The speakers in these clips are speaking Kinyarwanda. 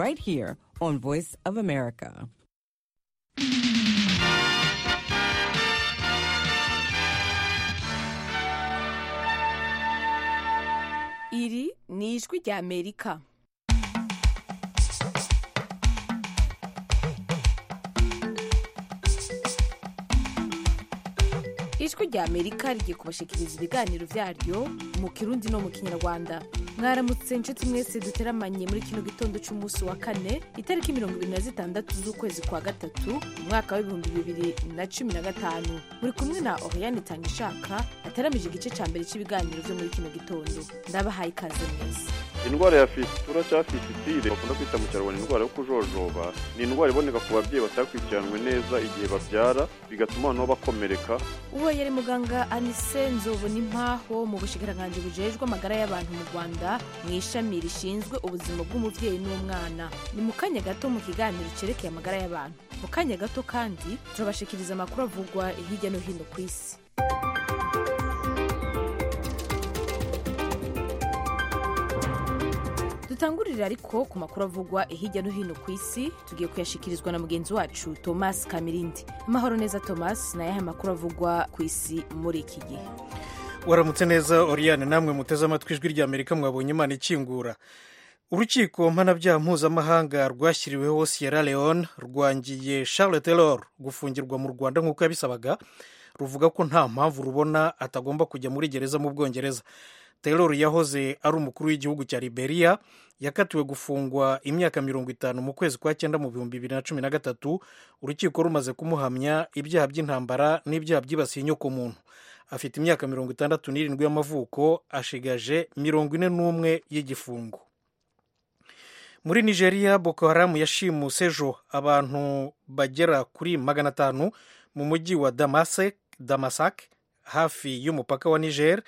right here on Voice of America. iri ni ijwi rya amerika ijwi rya amerika rigiye kubashikiriza ibiganiro byaryo mu kirundi no mu kinyarwanda mwaramutse inshuti mwese duteramanye muri kino gitondo cy'umunsi wa kane itariki mirongo irindwi na zitandatu z'ukwezi kwa gatatu umwaka w'ibihumbi bibiri na cumi na gatanu muri kumwe na oriyani tangishaka ataramije igice cya mbere cy'ibiganiro byo muri kino gitondo ndabahaye ikaze mwese indwara ya fisitura cyangwa fisitire bakunda kwita mu kinyarwanda indwara yo kujojoba ni indwara iboneka ku babyeyi batakurikiranwe neza igihe babyara bigatuma abana bakomereka uwo yari muganga anise nzobonampaho mu bushikiranganji bujejwe amagara y'abantu mu rwanda mu ishami rishinzwe ubuzima bw'umubyeyi n'umwana ni mu kanya gato mu kiganiro cyerekeye amagara y'abantu mu kanya gato kandi turabashikiriza amakuru avugwa hirya no hino ku isi dutangurire ariko ku makuru avugwa hirya no hino ku isi tugiye kuyashyikirizwa na mugenzi wacu thomas kamirindi amahoro neza thomas ni ayahe makuru avugwa ku isi muri iki gihe waramutse neza oriyane namwe muteze amatwi ijwi rya amerika mwabonye imana ikingura urukiko mpanabyaha mpuzamahanga rwashyiriweho sierra leone rwangiye charles taylor gufungirwa mu rwanda nk'uko yabisabaga ruvuga ko nta mpamvu rubona atagomba kujya muri gereza mu bwongereza taylor yahoze ari umukuru w'igihugu cya liberia yakatiwe gufungwa imyaka mirongo itanu mu kwezi kwa cyenda mu bihumbi bibiri na cumi na gatatu urukiko rumaze kumuhamya ibyaha by'intambara n'ibyaha byibasiye inyokomuntu afite imyaka mirongo itandatu n'irindwi y'amavuko ashigaje mirongo ine n'umwe y'igifungo muri nigeria boko haramu yashimuse ejo abantu bagera kuri magana atanu mu mujyi wa Damasek- damasak hafi y'umupaka wa niger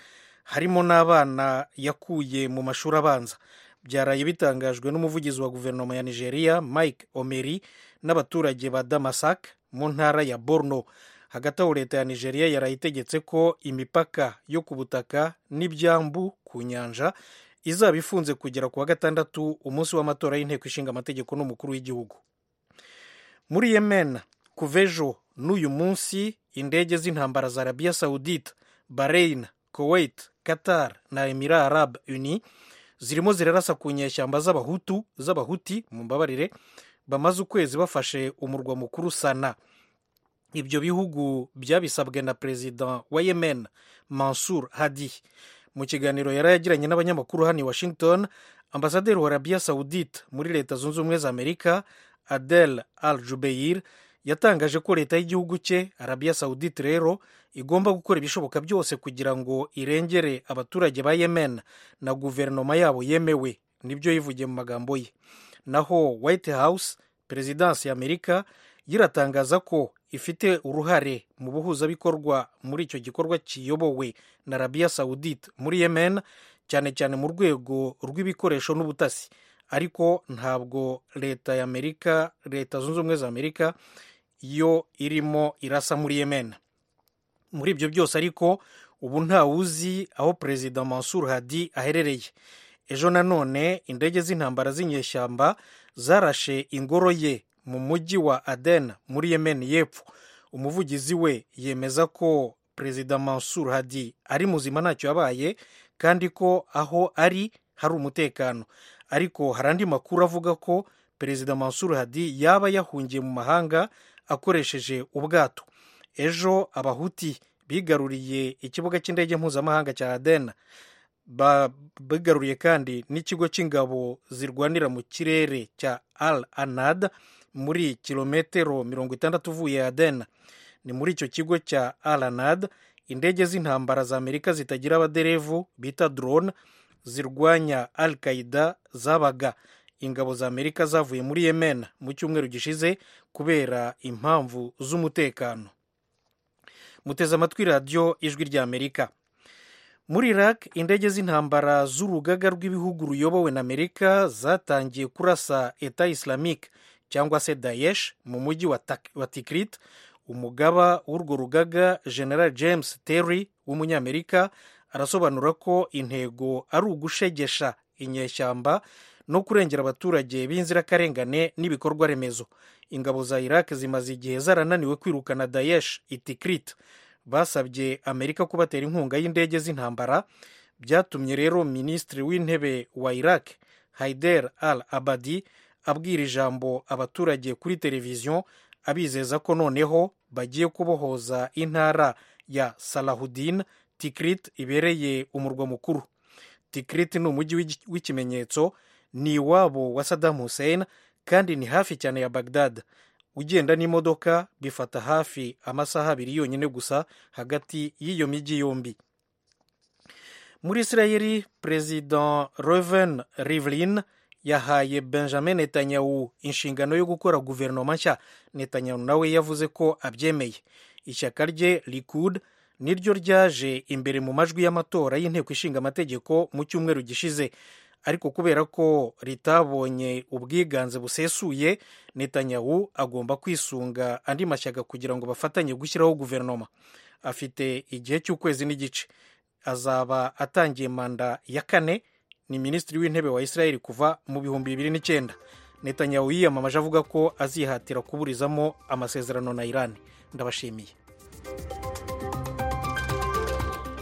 harimo n'abana yakuye mu mashuri abanza byaraye bitangajwe n'umuvugizi wa guverinoma ya nigeria mike omeri n'abaturage ba damasak mu ntara ya borno hagati aho leta ya nigeria yaraye itegetse ko imipaka yo ku butaka n'ibyambu ku nyanja izaba ifunze kugera ku wa gatandatu umunsi w'amatora y'inteko ishinga amategeko n'umukuru w'igihugu muri yemen kuva ejo n'uyu munsi indege z'intambara za arabiya sawudite bahrain kuwait qatar na emira arab uni zirimo zirarasa ku nyeshyamba z'abahutu z'abahuti mu mbabarire bamaze ukwezi bafashe umurwa mukuru sana ibyo bihugu byabisabwe na perezida wa yemen mansur hadi mu kiganiro yari yagiranye n'abanyamakuru hano i washington ambasaderi wa arabiya sawudite muri leta zunze ubumwe za amerika adel al jubeir yatangaje ko leta y'igihugu cye arabiya sawudite rero igomba gukora ibishoboka byose kugira ngo irengere abaturage ba yemen na guverinoma yabo yemewe nibyo yivugiye mu magambo ye naho white house perezidansi ya amerika yiratangaza ko ifite uruhare mu buhuzabikorwa muri icyo gikorwa kiyobowe na arabiya sawudite muri yemen cyane cyane mu rwego rw'ibikoresho n'ubutasi ariko ntabwo leta ya amerika leta zunze ubumwe za amerika yo irimo irasa muri yemen muri ibyo byose ariko ubu ntawuzi aho perezida mansur hadi aherereye ejo nanone indege z'intambara z'inyeshyamba zarashe ingoro ye mu mujyi wa aden muri yemen y'epfo umuvugizi we yemeza ko perezida mansur hadi ari muzima ntacyo yabaye kandi ko aho ari hari umutekano ariko hari andi makuru avuga ko perezida mansur hadi yaba yahungiye mu mahanga akoresheje ubwato ejo abahuti bigaruriye ikibuga cy'indege mpuzamahanga cya aden bigaruriye kandi n'ikigo cy'ingabo zirwanira mu kirere cya al anad muri kilometero mirongo itandatu uvuye aden ni muri icyo kigo cya al anad indege z'intambara za amerika zitagira abaderevu bita drone zirwanya al qaida zabaga ingabo za amerika zavuye muri yemen mu cyumweru gishize kubera impamvu z'umutekano muteze amatwi radiyo ijwi rya amerika muri iraq indege z'intambara z'urugaga rw'ibihugu ruyobowe na amerika zatangiye kurasa eta islamic cyangwa se daesh mu mujyi wa tikrit umugaba w'urwo rugaga general james terry w'umunyamerika arasobanura ko intego ari ugushegesha inyeshyamba no kurengera abaturage b'inzirakarengane n'ibikorwa remezo ingabo za iraq zimaze igihe zarananiwe kwirukana daesh itikrit basabye amerika kubatera inkunga y'indege z'intambara byatumye rero minisitiri w'intebe wa iraq haider al abadi abwira ijambo abaturage kuri televiziyo abizeza ko noneho bagiye kubohoza intara ya salahudin tikrit ibereye umurwa mukuru tikrit ni umujyi w'igi- w'ikimenyetso ni iwabo wa saddam hussein kandi ni hafi cyane ya bagdad ugenda n'imodoka bifata hafi amasaha abiri yonyine gusa hagati y'iyo mijyi yombi muri isirayeli perezida reven rivlin yahaye benjamin netanyahu inshingano yo gukora guverinoma nshya netanyahu nawe yavuze ko abyemeye ishyaka rye likud niryo ryaje imbere mu majwi y'amatora y'inteko ishinga amategeko mu cyumweru gishize ariko kubera ko ritabonye ubwiganze busesuye netanyahu agomba kwisunga andi mashyaka kugira ngo bafatanye gushyiraho guverinoma afite igihe cy'ukwezi n'igice azaba atangiye manda ya kane ni minisitiri w'intebe wa israel kuva mu bihumbi bibiri n'icyenda netanyahu yiyamamaje avuga ko azihatira kuburizamo amasezerano na iran ndabashimiye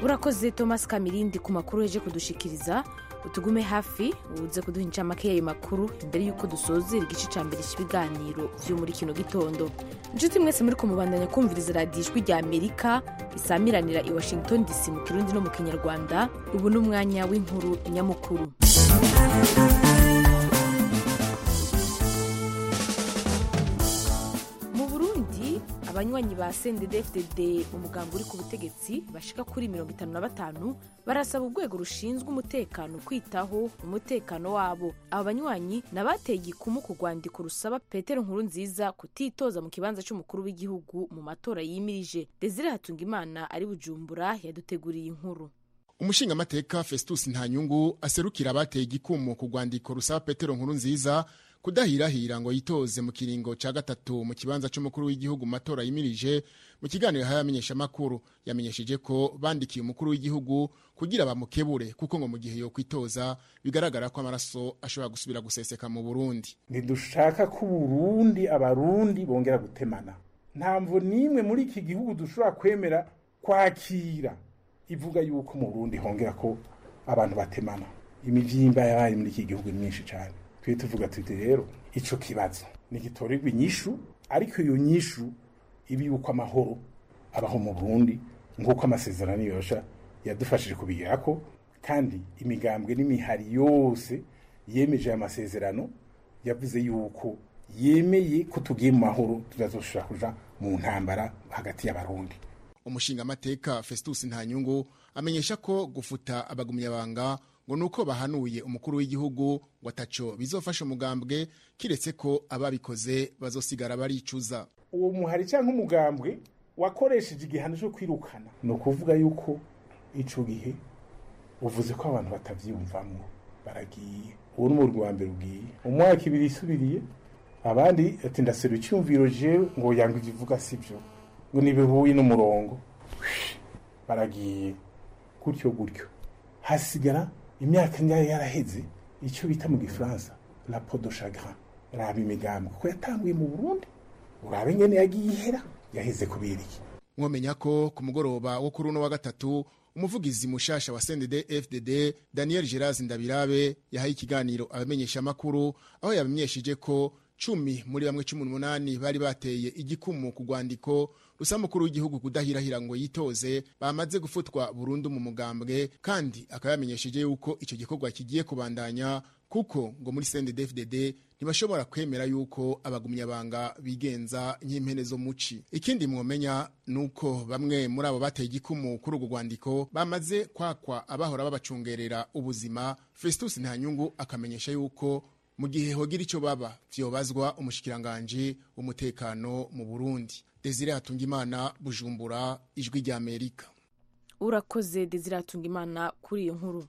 urakoze thomas kamirindi ku makuru yaje kudushikiriza utugume hafi uze kuduha incamake y'ayo makuru mbere y'uko dusozera igice cya mbere cy'ibiganiro byo muri kino gitondo inshuti mwese muri kumubandanya kumviriza radiyo ijwi rya amerika isamiranira i washington dc mu kirundi no mu kinyarwanda ubu ni umwanya w'inkuru nyamukuru mu burundi abanywanyi ba sendedefdede umuganga uri ku butegetsi bashika kuri mirongo itanu na batanu barasaba urwego rushinzwe umutekano kwitaho umutekano wabo aba banywanyi ni abateye igikumu ku rwandiko rusaba petero nkuru nziza kutitoza mu kibanza cy'umukuru w'igihugu mu matora yimirije desire hatungimana ari bujumbura yaduteguriye inkuru umushingamateka festus ntanyungu aserukira abateye igikumu ku rwandiko rusaba petero nkuru nziza kudahirahira ngo yitoze mu kiringo cya gatatu mu kibanza cy'umukuru w'igihugu mu matora yimirije mu kiganiro yahaye abamenyeshamakuru yamenyesheje ko bandikiye umukuru w'igihugu kugira bamukebure kuko ngo mu gihe yo kwitoza bigaragara ko amaraso ashobora gusubira guseseka mu burundi ntidushaka ko uburundi abarundi bongera gutemana ntamvu n'imwe muri iki gihugu dushobora kwemera kwakira ivuga yuko mu burundi hongera ko abantu batemana imibyimba yabaye muri iki gihugu ni myinshi cyane tujye tuvuga tuti rero ico kibazo nigitorerwa inyishu ariko iyo nyishu ibi yuko amahoro abaho mu burundi nk'uko amasezerano yosha yadufashije kubigerako kandi imigambwe n'imihari yose yemeje aya masezerano yavuze yuko yemeye ko tugiye mu mahoro tutazoshobora kuja mu ntambara hagati y'abarundi umushingamateka festus ntanyungu amenyesha ko gufuta abagumyabanga ngo ni uko bahanuye umukuru w'igihugu ngo ataco bizofasha umugambwe kiretse ko ababikoze bazosigara baricuza uwo muhari cyangwa umugambwe wakoresheje igihano cyo kwirukana ni ukuvuga yuko ico gihe uvuze ko abantu batavyiyumvamwo baragiye uwo ni umurwi wa mbere ugiye umwaka ibiri isubiriye abandi ati ndasera icyumviro jewe ngo yanga ivyo uvuga sivyo ngo ntibihuye n'umurongo baragiye gutyo gutyo hasigara imyaka nyayo yaraheze icyo bita mu gifaransa rapo de chagrin raba imigambi kuko yatanguye mu burundi urabe ngene yagiye ihera yaheze kubera iki mwomenya ko ku mugoroba wo kuri uno wa gatatu umuvugizi mushasha wa sndd fdd daniel geras ndabirabe yahaye ikiganiro abamenyeshamakuru aho yamenyesheje ko cumi muri bamwe cumi n'umunani bari bateye igikumu ku rwandiko rusaba umukuru w'igihugu kudahirahira ngo yitoze bamaze gufutwa burundu mu mugambwe kandi akaba yamenyesheje yuko icyo gikorwa kigiye kubandanya kuko ngo muri sndd fdd ntibashobora kwemera yuko abagumyabanga bigenza nk'impene zo muci ikindi mwomenya ni uko bamwe muri abo bateye igikumu kuri urwo rwandiko bamaze kwakwa abahora babacungerera ubuzima festus ntanyungu akamenyesha yuko mu gihe hogira icyo baba vyobazwa umushikiranganji w'umutekano mu burundi desire hatungimana bujumbura ijwi rya amerika urakoze desire atunga imana kuri iyo nkuru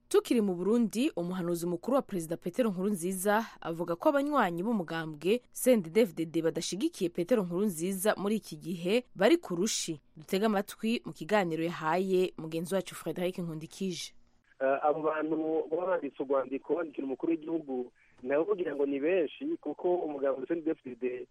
tukiri mu burundi umuhanuzi mukuru wa perezida petero nkurunziza avuga ko abanywanyi b'umugambwe sendedefdd badashigikiye petero nkurunziza muri iki gihe bari ku rushi dutege amatwi mu kiganiro yahaye mugenzi wacu frederic nkundikije Eh, abo bantu baba banditse urwandiko bandikira umukuru w'igihugu nawe kugira ngo ni benshi kuko umugabo ndetse n'udepite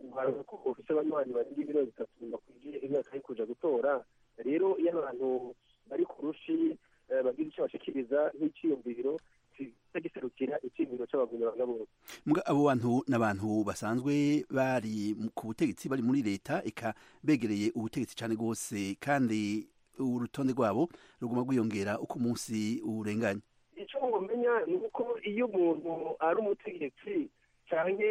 ugaragaza ko ufite abanywanyi barenga ibiro bitatu bakwiriye imyaka yo kuja gutora rero iyo abantu bari ku rushi eh, bagira icyo bashikiriza nk'iciyumviro kijya giserukira icyiyumviro cy'abagumyi banga bose Muga abo bantu n'abantu basanzwe bari mu- ku butegetsi bari muri leta eka begereye ubutegetsi cyane rwose kandi urutonde rwabo ruguma rwiyongera uko umunsi urenganya icyo mumenya ni uko iyo umuntu ari umutegetsi cyane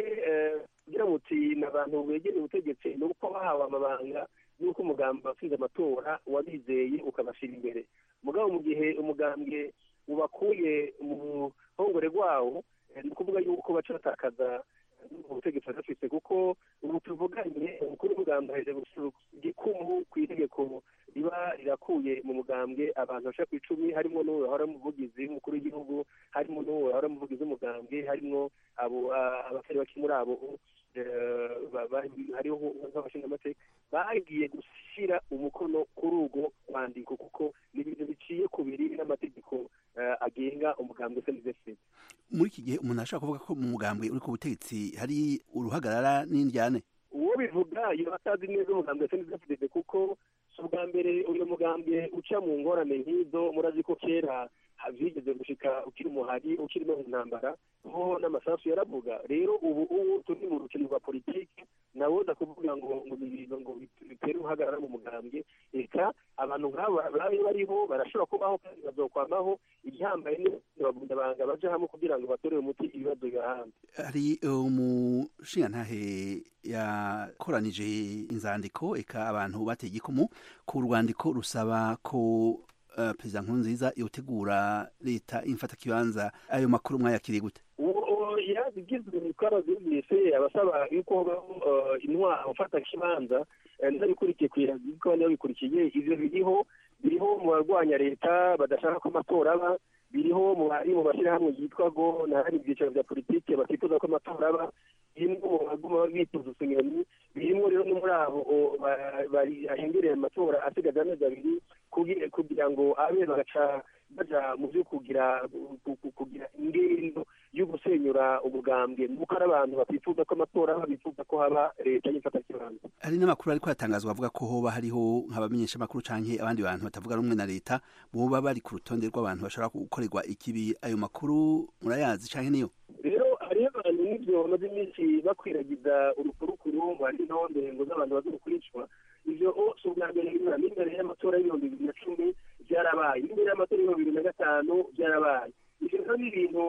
kugira muti ni abantu begereye ubutegetsi ni uko bahawe amabanga y'uko umugambwe watsinze amatora wabizeye ukabashyira imbere mugabo mu gihe umugambwe ubakuye mu ruhongore rwawo eh, ni ukuvuga yuko baca batakaza ubutegetsi badafite kuko ubu tuvuganye umukuru w'umugambwe aheje gusuka igikumu ku itegeko riba rirakuye mu mugambwe abantu bashaka ku icumi harimo n'uwo bahora mu buvugizi w'umukuru w'igihugu harimo n'uwo bahora mu buvugizi w'umugambwe harimo abo a- abatari bake muri abo eh, ba- ba- hariho nk'abashingamateka bagiye gushyira umukono kuri urwo rwandiko kuko ni ibintu biciye ku biri n'amategeko eh, agenga umugambwe sndfc muri iki gihe umuntu ashobora kuvuga ko mu mugambwe uri ku butegetsi hari uruhagarara n'indyane uwo bivuga yaba atazi neza umugambwe ndetse n'idafite kuko si ubwa mbere uyu mugambwe uca mu ngorane nk'izo murazi ko kera ha- byigeze gushika ukiri umuhari ukiri no mu ntambara ho n'amasasu yaravuga rero ubu ubu turi mu rukino rwa politiki nawoza kuvuga ngo ngo ni ibintu ngo bit- bitere uhagarara mu mugambwe reka abantu nk'abo babe bariho barashobora kubaho kandi bazokwamaho igihambaye ni bagundabanga baje hamwe kugira ngo batorere umuti ibibazo bibahanze hari umushingantahe yakoranije inzandiko eka abantu bateye igikumu ku rwandiko rusaba ko eh, perezida nkurunziza yotegura leta imfatakibanza ayo makuru mwayakiriye gute uwo yarabigizwe twarabyumvise abasaba yuko habaho eh, intwaro mfatakibanza eh, ntabikurikiye ku iragirwa n'abikurikiye ivyo biriho biriho mu barwanya leta badashaka ko amatora aba biriho mu bari mu bashyirahamwe yitwa go n'ahari ibyiciro bya politike batifuza ko amatora aba birimwo mu baguma bituza utunyoni birimwo rero no muri abo o, ba- bari- ahengereye amatora asigaje amezi abiri kugira- kugira ngo abe bagaca baja mu byo kugira ku- ku- kugira ingendo yo gusenyura umugambwe nuko ari abantu batifuza ko amatora aba bifuza ko haba leta y'imfatakibanza hari n'amakuru ariko aratangazwa avuga ko hoba hariho nk'abamenyeshamakuru canke abandi bantu batavuga rumwe na leta boba bari ku rutonde rw'abantu bashobora gukorerwa ikibi ayo makuru murayazi canke niyo rero hariho abantu n'ibyo bamaze iminsi bakwiragiza urukurukuru ngo hari n'aho ndengo z'abantu baza gukurikizwa ivyo o si ubwa mbere biba n'imbere y'amatora y'ibihumbi bibiri na cumi byarabaye n'imbere y'amatora y'ibihumbi bibiri na gatanu byarabaye ivyo rero ni ibintu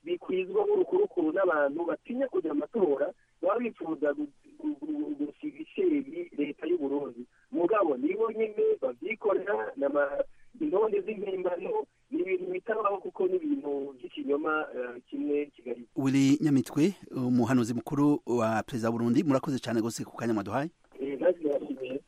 bikwizwa nk'urukurukuru n'abantu batinya kugira amatora baba bifuza gu- gu- gu- gusiga iceri leta y'uburundi mugabo nibo nyine babyikorera n'ama- indonde z'impimbano ni ibintu bitabaho kuko ni ibintu by'ikinyoma eh, kimwe kigali wili nyamitwe umuhanuzi mukuru wa perezida wa burundi murakoze cane gose ku kanya mwaduhaye nazi birashimiye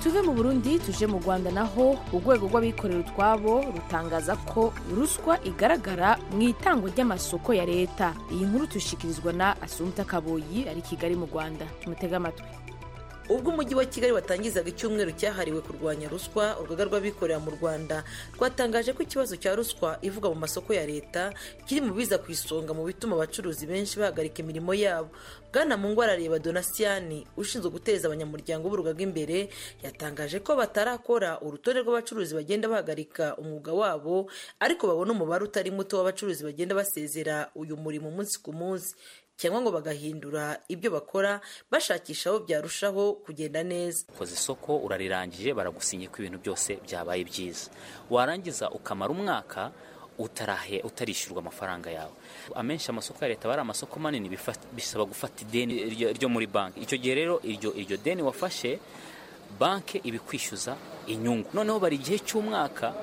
tuve mu burundi tuje mu rwanda naho urwego rw'abikorera utwabo rutangaza ko ruswa igaragara mu itangwa ry'amasoko ya leta iyi nkuru tushikirizwa na asumta kaboyi ari kigali mu rwanda tumutege amatwi ubwo umujyi wa kigali watangizaga icyumweru cyahariwe kurwanya ruswa urugaga rw'abikorera mu rwanda rwatangaje ko ikibazo cya ruswa ivugwa mu masoko ya leta kiri mu biza ku isonga mu bituma abacuruzi benshi bahagarika imirimo yabo bwana mungu arareba donasiyani ushinzwe guteza abanyamuryango b'urugaga imbere yatangaje ko batarakora urutonde rw'abacuruzi bagenda bahagarika umwuga wabo ariko babona umubare utari muto w'abacuruzi bagenda basezera uyu murimo umunsi ku munsi cyangwa ngo bagahindura ibyo bakora bashakisha aho byarushaho kugenda neza ukoze isoko urarirangije baragusinya ko ibintu byose byabaye byiza warangiza ukamara umwaka utarahe utarishyurwa amafaranga yawe amenshi amasoko ya leta aba ari amasoko manini bifa- bisaba gufata ideni ryo- ryo muri banki icyo gihe rero iryo iryo deni wafashe banki ibikwishyuza inyungu noneho bari igihe cy'umwaka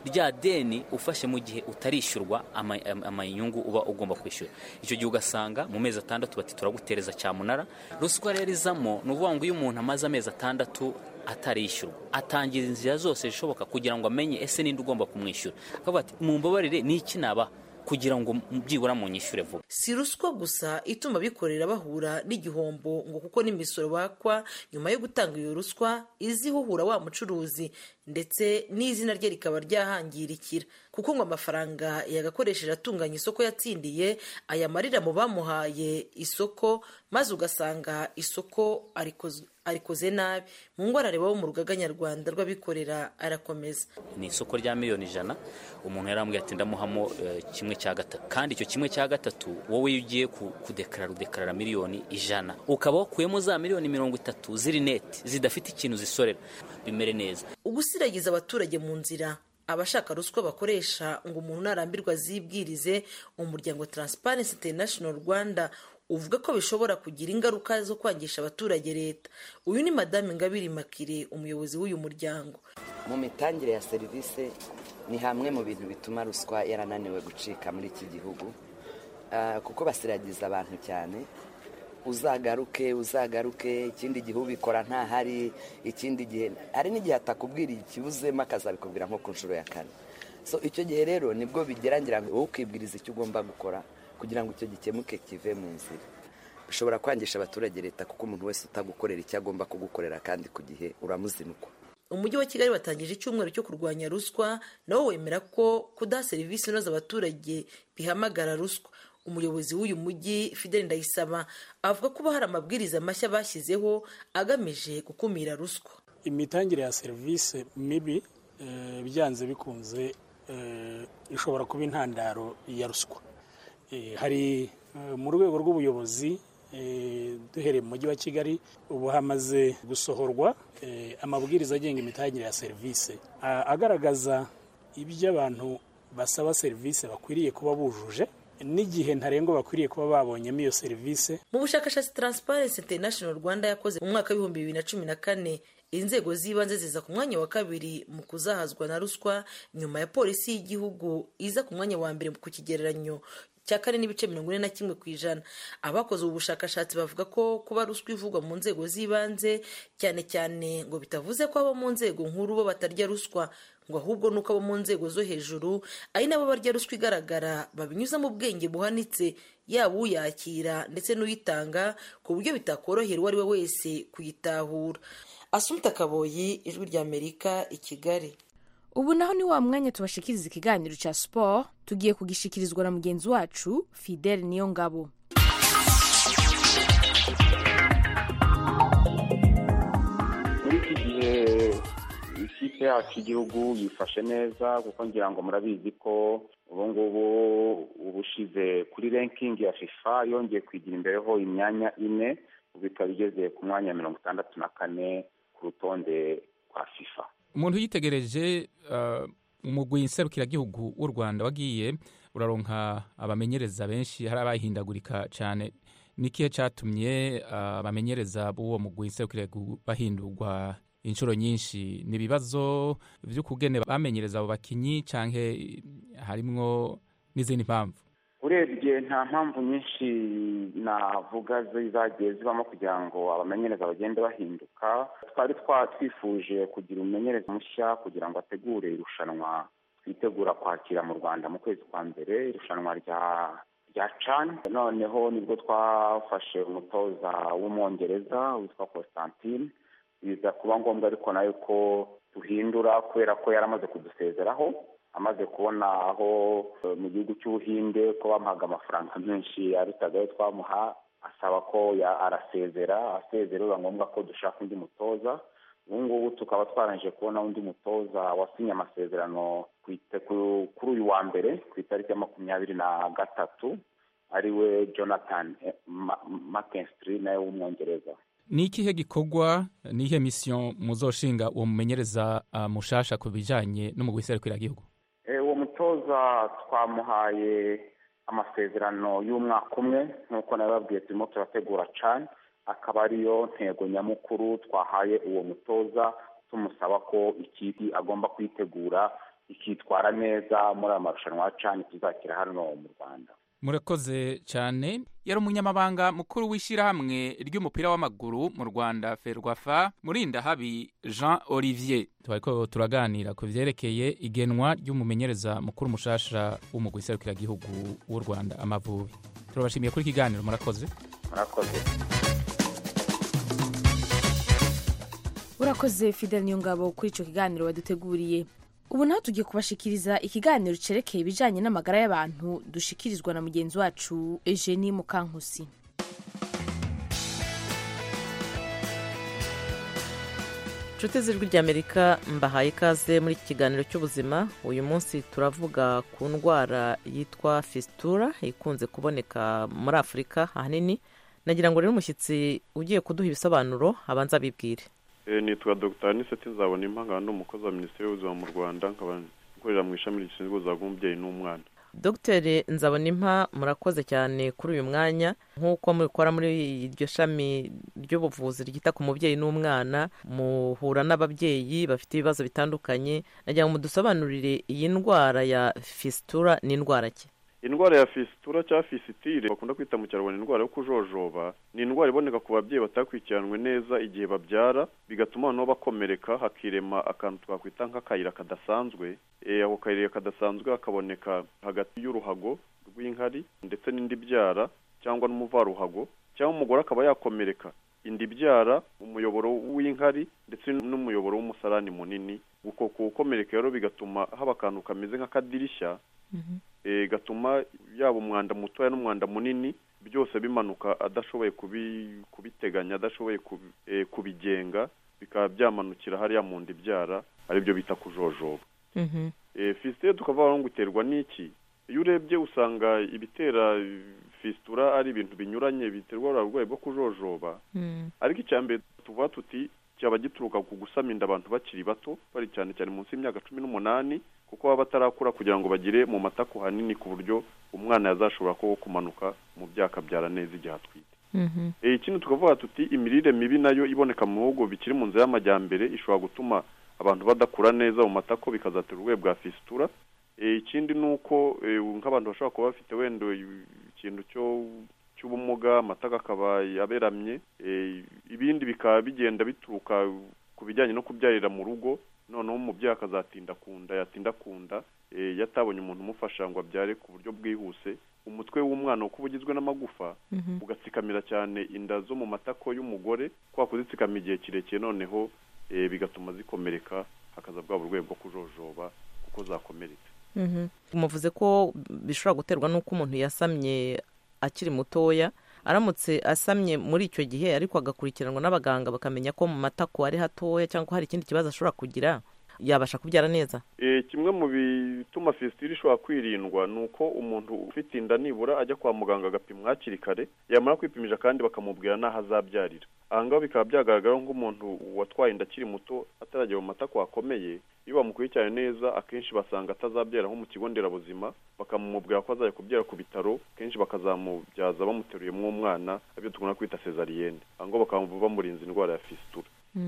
rya deni ufashe mu gihe utarishyurwa ama- ama- amayinyungu uba ugomba kwishyura icyo gihe ugasanga mu mezi atandatu bati turagutereza cyamunara ruswa rero izamo ni ukuvuga ngo iyo umuntu amaze amezi atandatu atarishyurwa atangira inzira zose zishoboka kugira ngo amenye ese ninde ugomba kumwishyura akavuga ati mumbabarire ni iki nabaha kugira ngo byibura munyishyure vuba si ruswa gusa ituma abikorera bahura n'igihombo ngo kuko n'imisoro bakwa nyuma yo gutanga iyo ruswa izi ihuhura wa mucuruzi ndetse n'izina rye rikaba ryahangirikira kuko ngo amafaranga yagakoresheje atunganya isoko yatsindiye ayamarira mu bamuhaye isoko maze ugasanga isoko arikoze arikoze nabi mu ngo arareba wo mu rugaga nyarwanda rw'abikorera arakomeza ni isoko rya miliyoni ijana umuntu yarambwira ati ndamuhamo eh, kimwe cya gatatu kandi icyo kimwe cya gatatu wowe iyo ugiye ku- kudekarara udekarara miliyoni ijana ukaba wakuyemo za miliyoni mirongo itatu ziri neti zidafite ikintu zisorera bimere neza ugusiragiza abaturage mu nzira abashaka ruswa bakoresha ngo umuntu narambirwa zibwirize umuryango taransiparensi interinashono rwanda uvuga ko bishobora kugira ingaruka zo kwangisha abaturage leta uyu ni madamu ingabire makire umuyobozi w'uyu muryango mu mitangire ya serivisi ni hamwe mu bintu bituma ruswa yarananiwe gucika muri iki gihugu Ah, kuko basiragiza abantu cyane uzagaruke uzagaruke ikindi gihe ubikora ntahari ikindi gihe hari n'igihe atakubwira ikibuzemo akazabikubwira nko ku nshuro ya kane so icyo gihe rero nibwo bigerangira ngo wowe ukibwiriza icyo ugomba gukora kugira ngo icyo gikemuke kive mu nzira bishobora kwangisha abaturage leta kuko umuntu wese utagukorera icyo agomba kugukorera kandi ku gihe uramuzinukwa umujyi wa kigali watangije icyumweru cyo kurwanya ruswa nawo wemera ko kudaha serivisi inoze abaturage bihamagara ruswa umuyobozi w'uyu mujyi fideli ndayisaba avuga ko uba hari amabwiriza mashya bashyizeho agamije gukumira ruswa imitangire ya serivisi mibi eh, byanze bikunze eh, ishobora kuba intandaro ya ruswa Eh, hari eh, mu rwego rw'ubuyobozi eh, duhereye mu mujyi wa kigali ubu hamaze gusohorwa eh, amabwiriza agenga imitangire ya serivisi a- agaragaza ibyo abantu basaba serivisi bakwiriye kuba bujuje n'igihe ntarengwa bakwiriye kuba babonyemo iyo serivisi mu bushakashatsi taransiparensi interinashono rwanda yakoze mu mwaka w'ibihumbi bibiri na cumi na kane inzego z'ibanze ziza ku mwanya wa kabiri mu kuzahazwa na ruswa nyuma ya polisi y'igihugu iza ku mwanya wa mbere ku kigereranyo cya kane n'ibice mirongo ine na kimwe ku ijana abakoze ubu bushakashatsi bavuga ko kuba ruswa ivugwa mu nzego z'ibanze cyane cyane ngo bitavuze ko abo mu nzego nkuru bo batarya ruswa ngo ahubwo nuko abo mu nzego zo hejuru ari nabo barya ruswa igaragara babinyuza mu bwenge buhanitse yaba uyakira ndetse n'uyitanga ku buryo bitakorohera uwo ari we wese kuyitahura asumta kaboyi ijwi ry'amerika i kigali ubu naho ni wa mwanya tubashikiriza ikiganiro cya siporo tugiye kugishikirizwa na mugenzi wacu fidele niyo ngabo muri iki gihe ikipe yacu y'igihugu yifashe neza kuko ngira ngo murabizi ko ubu ngubu ubushize kuri ranking ya fifa yongeye kwigira imbereho imyanya ine ubu ikaba igeze ku mwanya wa mirongo itandatu na kane ku rutonde rwa fifa umuntu uyitegereje eh, umugwi nserukiragihugu w'u rwanda wagiye uraronka abamenyereza benshi hari abahindagurika cyane ni ikihe cyatumye eh, abamenyereza b'uwo mugwi nserukiragihugu bahindurwa inshuro nyinshi ni ibibazo by'ukugene bamenyereza abo bakinyi canke harimwo n'izindi mpamvu urebye nta mpamvu nyinshi navuga zi- zagiye zibamo kugira ngo abamenyereza bagende bahinduka twari twa- twifuje kugira umumenyereza mushya kugira ngo ategure irushanwa twitegura kwakira mu rwanda mu kwezi kwa mbere irushanwa rya rya can noneho nibwo twafashe umutoza w'umwongereza witwa constantine biza kuba ngombwa ariko nayo ko duhindura kubera ko yari amaze kudusezeraho amaze kubona aho eh, mu gihugu cy'ubuhinde ko bamuhaga amafaranga menshi arutaga ayo twamuha asaba ko ya- arasezera asezera biba ngombwa ko dushaka undi mutoza ubu ngubu tukaba twarangije kubona undi mutoza wasinye amasezerano ku ite- ku- kuri uyu wa mbere ku itariki ya makumyabiri na gatatu ariwe jonathan eh, Ma- mckinstry nawe w'umwongereza ni ikihe gikorwa ni iyihe misiyo muzoshinga uwo mumenyereza ah, mushasha ku bijanye n'umugwi nserukiragihugu Eh, uwo mutoza twamuhaye amasezerano y'umwaka umwe nk'uko nabibabwiye turimo turategura cane akaba ariyo ntego nyamukuru twahaye uwo mutoza tumusaba ko ikipe agomba kuyitegura ikitwara neza muri aya marushanwa ya cane tuzakira hano mu rwanda murakoze cyane yari umunyamabanga mukuru w'ishyirahamwe ry'umupira w'amaguru mu rwanda ferwafa murinda habi jean olivier tuba turaganira ku byerekeye igenwa ry'umumenyereza mukuru mushasha w'umugwi serukiragihugu w'u rwanda amavubi turabashimiye kuri ikiganiro murakoze murakoze urakoze fidel niyongabo kuri icyo kiganiro waduteguriye ubu naho tugiye kubashikiriza ikiganiro cerekeye ibijyanye n'amagara y'abantu dushikirizwa na mugenzi wacu Eugenie mukankusi inshuti z'ijwi ry'amerika mbahaye ikaze muri iki kiganiro cy'ubuzima uyu munsi turavuga ku ndwara yitwa fisitura ikunze kuboneka muri afurika ahanini nagira ngo rero umushyitsi ugiye kuduha ibisobanuro abanza abibwire nitwa dr niseti nzabona impangano umukozi wa minisiteri y'ubuzima mu rwanda nkaba nkorera mu ishami rishinzwe ubuzima bw'umubyeyi n'umwana dogiteri nzabona impa murakoze cyane kuri uyu mwanya nk'uko mubikora muri iryo shami ry'ubuvuzi ryita ku mubyeyi n'umwana muhura n'ababyeyi bafite ibibazo bitandukanye nagira ngo mudusobanurire iyi ndwara ya fisitura ni indwara ki indwara ya fisitura cyangwa fisitire bakunda kwita mu kinyarwanda indwara yo kujojoba ni indwara iboneka ku babyeyi batakurikiranwe neza igihe babyara bigatuma noneho bakomereka hakirema akantu twakwita nk'akayira kadasanzwe ako kayira kadasanzwe hakaboneka hagati y'uruhago rw'inkari ndetse n'indi byara cyangwa n'umuvaruhago cyangwa umugore akaba yakomereka indi byara umuyoboro w'inkari ndetse n'umuyoboro w'umusarani munini uko kuwukomereka rero bigatuma haba akantu kameze nk'akadirishya gatuma yaba umwanda mutoya n'umwanda munini byose bimanuka adashoboye kubiteganya adashoboye kubigenga bikaba byamanukira hariya mu nda ibyara aribyo bita kujojoba fisitire tukavuga ngo iterwa n'iki iyo urebye usanga ibitera fisitura ari ibintu binyuranye biterwa uburwayi bwo kujojoba ariko icya mbere tuvuga tuti cyaba gituruka ku gusama inda abantu bakiri bato bari cyane cyane munsi y'imyaka cumi n'umunani kuko baba batarakura kugira ngo bagire mu matako hanini ku buryo umwana yazashobora kuba kumanuka mu byo akabyara neza igihe atwite ikindi tukavuga tuti imirire mibi nayo iboneka mu bihugu bikiri mu nzira y'amajyambere ishobora gutuma abantu badakura neza mu matako bikazatera uburwayi bwa fisitura ikindi ni uko nk'abantu bashobora kuba bafite wenda ikintu cyo cy'ubumuga amataka akaba aberamye ibindi bikaba bigenda bituruka ku bijyanye no kubyarira mu rugo noneho umubyeyi akazatinda ku nda yatinda ku nda yatabonye umuntu umufasha ngo abyare ku buryo bwihuse umutwe w'umwana kuba ugizwe n'amagufa ugatsikamira cyane inda zo mu matako y'umugore kwa kuzitsikama igihe kirekire noneho bigatuma zikomereka hakaza bwa burwayi bwo kujojoba kuko zakomeretse muvuze ko bishobora guterwa n'uko umuntu yasamye akiri mutoya aramutse asamye muri icyo gihe ariko agakurikiranwa n'abaganga bakamenya ko mu matako ari hatoya cyangwa hari ikindi kibazo ashobora kugira yabasha kubyara neza kimwe mu bituma fesitivire ishobora kwirindwa ni uko umuntu ufite inda nibura ajya kwa muganga agapimwa hakiri kare yamara kwipimisha kandi bakamubwira n'aho azabyarira ahangaha bikaba byagaragara nk'umuntu watwaye inda akiri muto ataragera mu matako akomeye iyo bamukurikiranye neza akenshi basanga atazabyara nko mu kigo nderabuzima bakamubwira ko azajya kubyara ku bitaro kenshi bakazamubyaza bamuteruye mw'uwo mwana aribyo dukunda kwita sezariyene ahangaha bakaba bamurinze indwara ya fisitura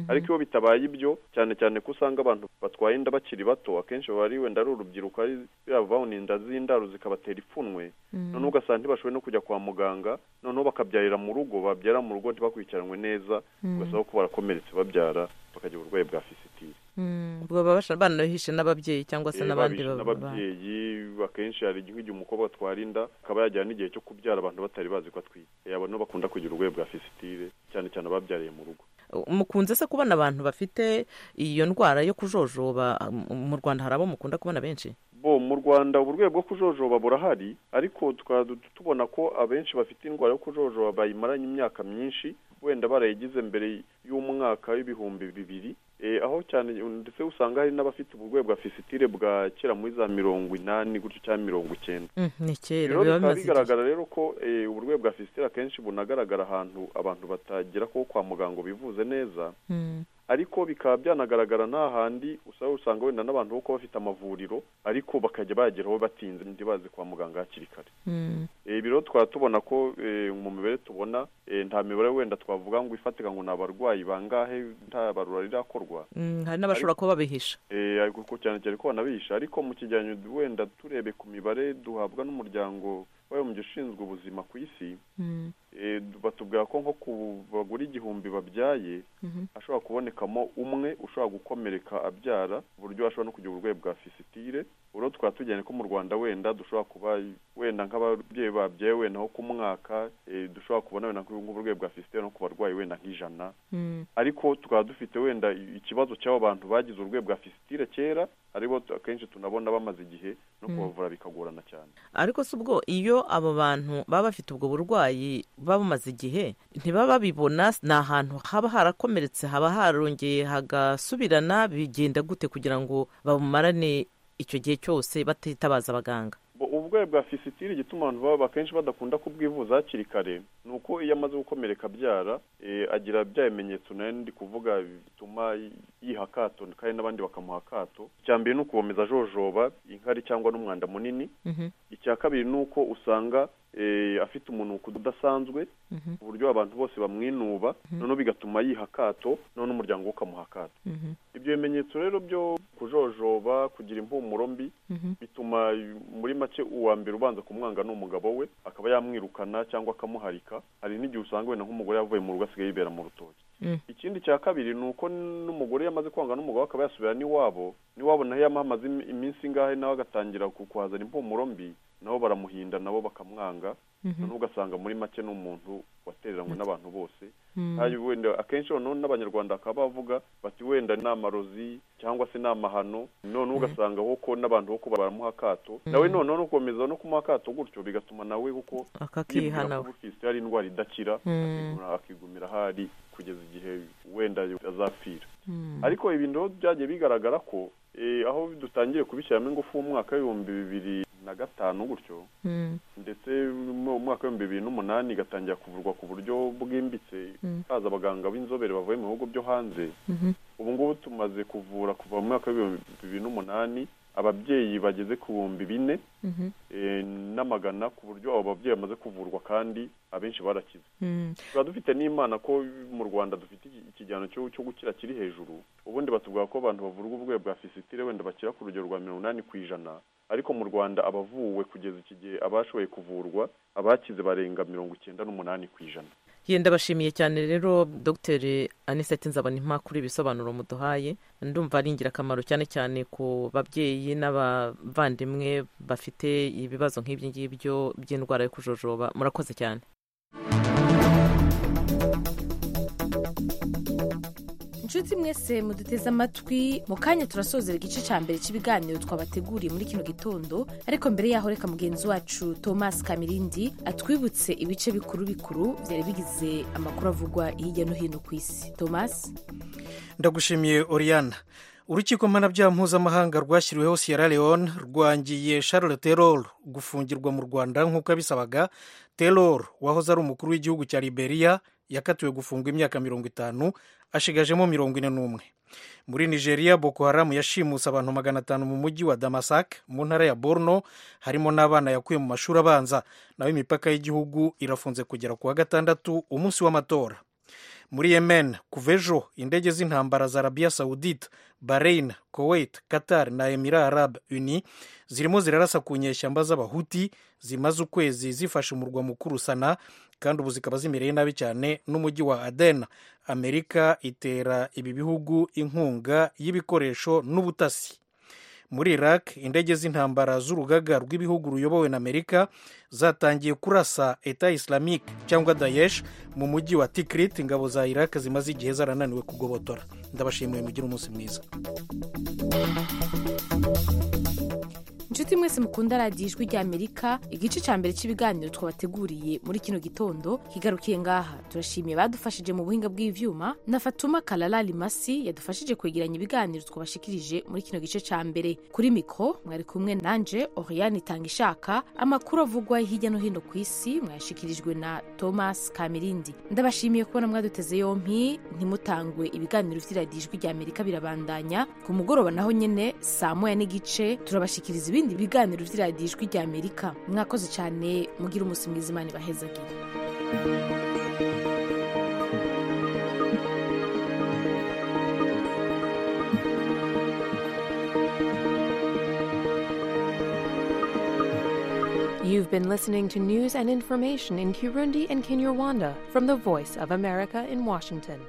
ariko iyo bitabaye ibyo cyane cyane ko usanga abantu batwaye inda bakiri bato akenshi baba ari wenda ari urubyiruko ari bavuna inda z'indaro zikabatera ipfunwe noneho ugasanga ntibashoboye no kujya kwa muganga noneho bakabyarira mu rugo babyara mu rugo ntibakurikiranwe neza ugasanga ko barakomeretse babyara bakagira uburwayi bwa fisitire baba banahishe n'ababyeyi cyangwa se n'abandi n'ababyeyi akenshi hari nk'igihe umukobwa atwara inda akaba yagera n'igihe cyo kubyara abantu batari bazi ko atwite abantu bakunda kugira uburwayi bwa fisitire cyane cyane ababyariye mu rugo mukunze se kubona abantu bafite iyo ndwara yo kujojoba mu rwanda hari abo mukunda kubona benshi bo mu rwanda uburwayi bwo kujojoba burahari ariko tukaba tubona ko abenshi bafite indwara yo kujojoba bayimaranye imyaka myinshi wenda barayigize mbere y'umwaka w'ibihumbi bibiri aho cyane ndetse usanga hari n'abafite uburwayi bwa fisitire bwa kera muri za mirongo inani gutyo cyangwa mirongo icyenda ni kera biba bimaze bigaragara rero ko uburwayi bwa fisitire akenshi bunagaragara ahantu abantu batagera ko kwa muganga bivuze neza ariko bikaba byanagaragara nta handi usanga wenda n'abantu bo kuba bafite amavuriro ariko bakajya bageraho batinze ntibaze kwa muganga hakiri kare ibi rero tukaba tubona ko mu mibare tubona nta mibare wenda twavuga ngo ifatika ngo ni abarwayi bangahe nta barura rirakorwa hari n'abashobora kuba babihisha cyane cyane ko banabihisha ariko mu kigereranyo wenda turebe ku mibare duhabwa n'umuryango mu gishinzwe ubuzima ku isi eh, batubwira ko nko ku bagore igihumbi babyaye hashobora kubonekamo umwe ushobora gukomereka abyara ku buryo ashobora no kugira uburwayi bwa fisitire urwo twaba tujyanye ko mu rwanda wenda dushobora kuba wenda nk'ababyeyi babyaye wenda nko ku mwaka eh, dushobora kubona wenda nk'uburwayi bwa fisitire no ku barwayi wenda nk'ijana ariko tukaba dufite wenda ikibazo cy'abo bantu bagize urwego bwa fisitire kera aribo tu- akenshi tunabona bamaze igihe no Mm. kubavura bikagorana cyane ariko si ubwo iyo abo bantu baba bafite ubwo burwayi baba bamaze igihe ntibaba babibona ni ahantu haba harakomeretse haba harongeye hagasubirana bigenda gute kugira ngo babumarane icyo gihe cyose batitabaza abaganga Bo- uburwayi bwa fisitire igituma abantu baba akenshi badakunda kubwivuza hakiri kare ni uko iyo amaze gukomereka abyara eh, agira bya bimenyetso nayo ndi kuvuga bituma yiha akato kandi n'abandi bakamuha akato icya mbere ni ukubomeza ajojoba inkari cyangwa n'umwanda munini icya kabiri ni uko usanga eh, afite umunuko udasanzwe ku buryo abantu bose bamwinuba noneho bigatuma yiha akato noneho n'umuryango we ukamuha akato ibyo bimenyetso rero byo kujojoba kugira impumuro mbi bituma muri make uwa mbere ubanza kumwanga ni umugabo we akaba yamwirukana cyangwa akamuharika hari n'igihe usanga wenda nk'umugore yavuye mu rugo asigaye yibera mu rutoki ikindi cya kabiri ni uko n'umugore yamaze kwanga n'umugabo we akaba yasubira n'iwabo n'iwabo naho yamuhamaze im- iminsi ingahe nawe agatangira ku- kuhazana impumuro mbi nabo baramuhinda nabo bakamwanga Mhm. noneho ugasanga muri make ni umuntu watereranywe n'abantu bose Mm. hari wenda akenshi noneho n'abanyarwanda bakaba bavuga bati wenda ni amarozi cyangwa se ni amahano noneho ugasanga ko n'abantu bo kuba baramuha akato Mhm. nawe noneho no gukomeza no kumuha akato gutyo bigatuma nawe kuko Akakiha yibwira ko nawe. ubukirisitu hari indwara idakira Mm. akigumira- akigumira ahari kugeza igihe wenda azapfira Mm. ariko ibintu rero byagiye bigaragara ko eh, aho dutangiye kubishyiramo ingufu mu mwaka w'ibihumbi bibiri na gatanu gutyo Mm. ndetse mu mwaka w'ibihumbi bibiri n'umunani igatangira kuvurwa ku buryo bwimbitse Mm. haza abaganga b'inzobere bavuye mu bihugu byo hanze ubu ngubu tumaze kuvura kuva mu mwaka w'ibihumbi bibiri n'umunani ababyeyi bageze ku bihumbi bine Mhm. eh, n'amagana ku buryo abo babyeyi bamaze kuvurwa kandi abenshi barakize Mm. tuba dufite n'imana ko mu rwanda dufite iki- ikijyano cyo cyo gukira kiri hejuru ubundi batubwira ko abantu bavurwa uburwayi bwa fisitire wenda bakira ku rugero rwa mirongo inani ku ijana ariko mu rwanda abavuwe kugeza iki gihe abashoboye kuvurwa abakize barenga mirongo icyenda n'umunani ku ijana yenda bashimiye cyane rero dr anisette nzabona impakuro ibisobanuro muduhaye ndumva ari ingirakamaro cyane cyane ku babyeyi n'abavandimwe bafite ibibazo nk'ibyo ngibyo by'indwara yo kujojoba murakoze cyane inshuti mwese muduteze amatwi mu kanya turasozera igice cya mbere cy'ibiganiro twabateguriye muri kino gitondo ariko mbere yaho reka mugenzi wacu thomas kamirindi atwibutse ibice bikuru bikuru byari bigize amakuru avugwa hirya no hino ku isi thomas ndagushimiye oriana urukiko mpanabyaha mpuzamahanga rwashyiriweho sierra leone rwangiye charles terol gufungirwa mu rwanda nk'uko yabisabaga terol wahoze ari umukuru w'igihugu cya liberia yakatiwe gufungwa imyaka mirongo itanu ashigajemo mirongo ine n'umwe muri nigeria boko haram yashimuse abantu magana atanu mu mujyi wa damasak mu ntara ya borno harimo n'abana yakuye mu mashuri abanza naho imipaka y'igihugu irafunze kugera ku wa gatandatu umunsi w'amatora muri yemen kuva ejo indege z'intambara za arabiya sawudite bahrain kuwait qatar na emira arab uni zirimo zirarasa ku nyeshyamba z'abahuti zimaze ukwezi zifashe umurwa mukuru sana kandi ubu zikaba zimereye nabi cyane n'umujyi wa aden amerika itera ibi bihugu inkunga y'ibikoresho n'ubutasi muri iraq indege z'intambara z'urugaga rw'ibihugu ruyobowe na amerika zatangiye kurasa eta islamique cyangwa daesh mu mujyi wa tikrit ingabo za iraq zimaze igihe zarananiwe kugobotora ndabashimiye mugire umunsi mwiza inshuti mwese mukunda radiyo ijwi rya amerika igice cya mbere cy'ibiganiro twabateguriye muri kino gitondo kigarukiye ngaha turashimiye badufashije mu buhinga bw'ibyuma na fatuma karara rimasi yadufashije kwegeranya ibiganiro twabashikirije muri kino gice cya mbere kuri mikoro mwari kumwe nanje oriyani itanga ishaka amakuru avugwa hirya no hino ku isi mwayashyikirijwe na thomas kamirindi ndabashimiye kubona mwaduteze yompi ntimutangwe ibiganiro by'iradiyo ijwi rya amerika birabandanya ku mugoroba naho nyine saa moya n'igice turabashyikiriza ibindi biganiro by'iradiyo ijwi rya amerika mwakoze cyane mugire umunsi mwiza imana ibahezagire iyo You've been listening to news and information in Kirundi and Kinyarwanda from the Voice of America in Washington.